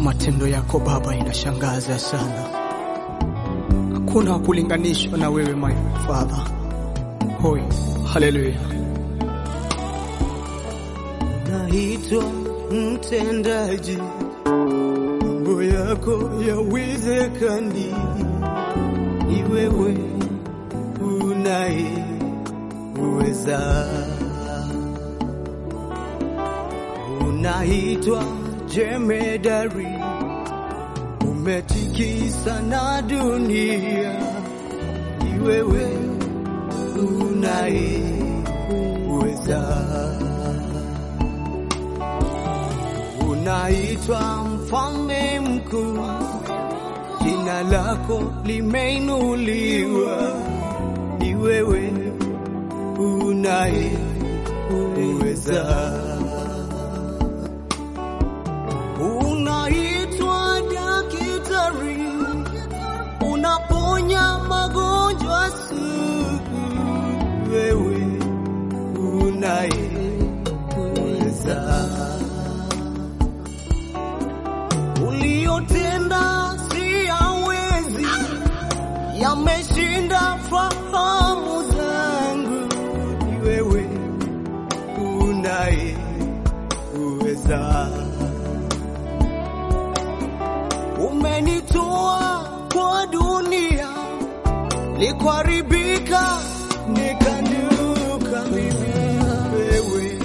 Matendo yako Baba inashangaza sana, hakuna wa kulinganishwa na wewe my Father. Hoi, haleluya. Naitwa mtendaji, mambo yako yawezekani, ni wewe unayeweza. Unaitwa jemedari, umetikisa na dunia, ni wewe unayeweza. Unaitwa mfalme mkuu, jina lako limeinuliwa, ni wewe unayeweza. Unaitwa daktari, unaponya magonjwa sugu, wewe unayeweza. Uliyotenda si hawezi, yameshinda fahamu zangu, ni wewe unayeweza. Umenitoa kwa dunia likuharibika, nikanuka mimi, wewe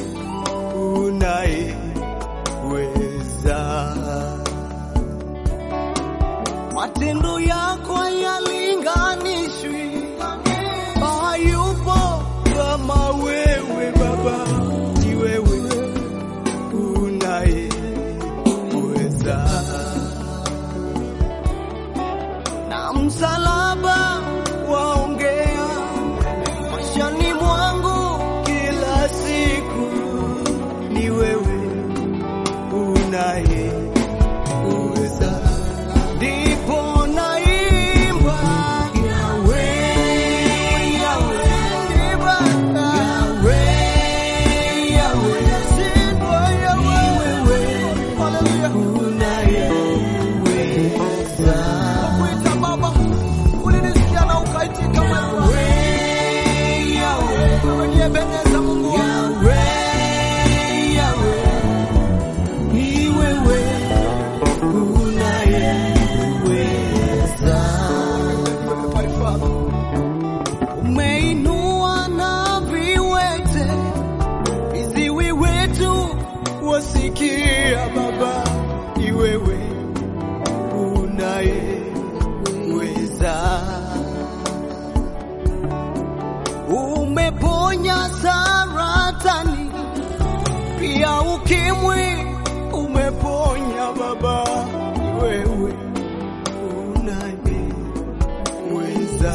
unayeweza. Matendo yako hayalinganishwi, hayupo kama wewe Baba, ni wewe unayeweza. Na msalaba waongea maishani mwangu kila siku, ni wewe unayeweza ndipo naimba Yawe, Yawe, Yawe, Yawe, nashindwa Yawe, unayeweza. Nakuita Baba, ulinisikia na ukaitika wewe. Wewe ni Ebeneza, Mungu wangu. Ni wewe unayeweza. Umeinua na viwete, viziwi wetu wasikia. Baba, ni wewe unayeweza. Umeponya saratani, pia ukimwi umeponya. Baba, ni wewe unayeweza.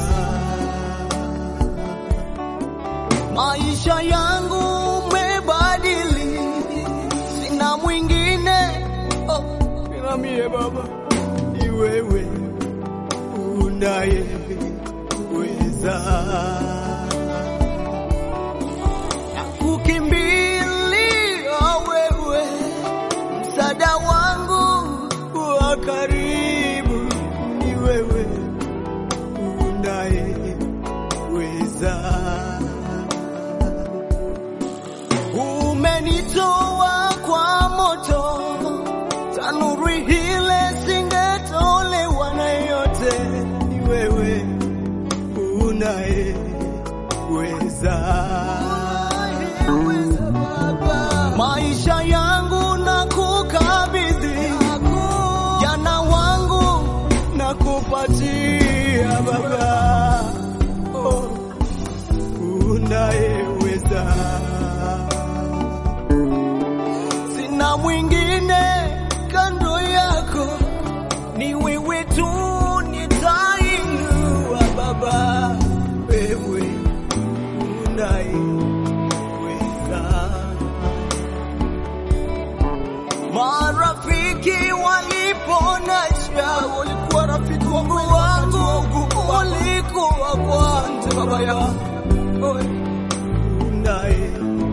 Maisha yangu umebadili, sina mwingine oh, ila mie Baba, ni wewe unayeweza. Nakukimbilia wewe, msaada wangu wa karibu, ni wewe unayeweza. Umenitoa kwa moto, tanuri hile singetolewa na yote, ni wewe unayeweza. Maisha yangu na kukabidhi, jana wangu na kupatia Baba, oh, unayeweza sina mwingine kando yako, ni wewe tu nitainua Baba, wewe unayeweza. Marafiki waliponasha, walikuwa rafiki wangu wangu, walikuwa kwanza Baba yangu,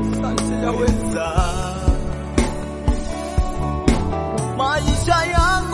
unayeweza maisha yangu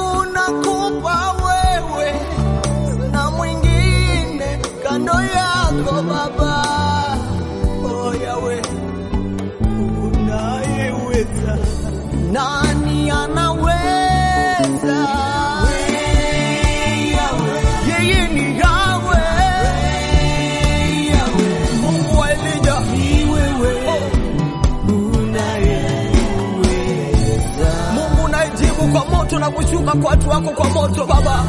unashuka kwa watu wako kwa moto Baba.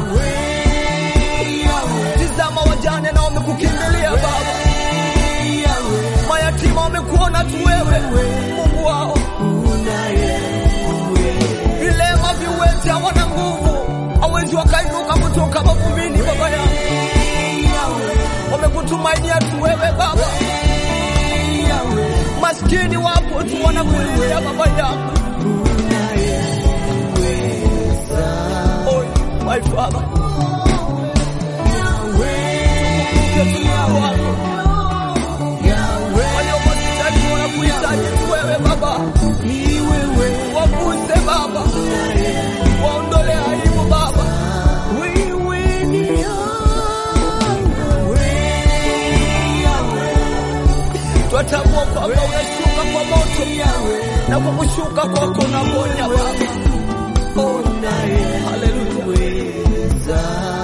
Tizama wajane na wamekukimbilia Baba, mayatima wamekuona tu wewe Mungu wao, vilema viwete hawana nguvu, hawezi wakainuka kutoka mavumbini Baba yangu, wamekutumainia tu wewe Baba, maskini wapo tu wanakulilia Baba yangu. Oh, my Father. Waliohospitali wanakuhitaji tu wewe Baba, waguse Baba, waondole aibu Baba. Twatambua kwamba unashuka kwa moto na kwa kushuka kwako unaponya Baba. Oh, haleluya.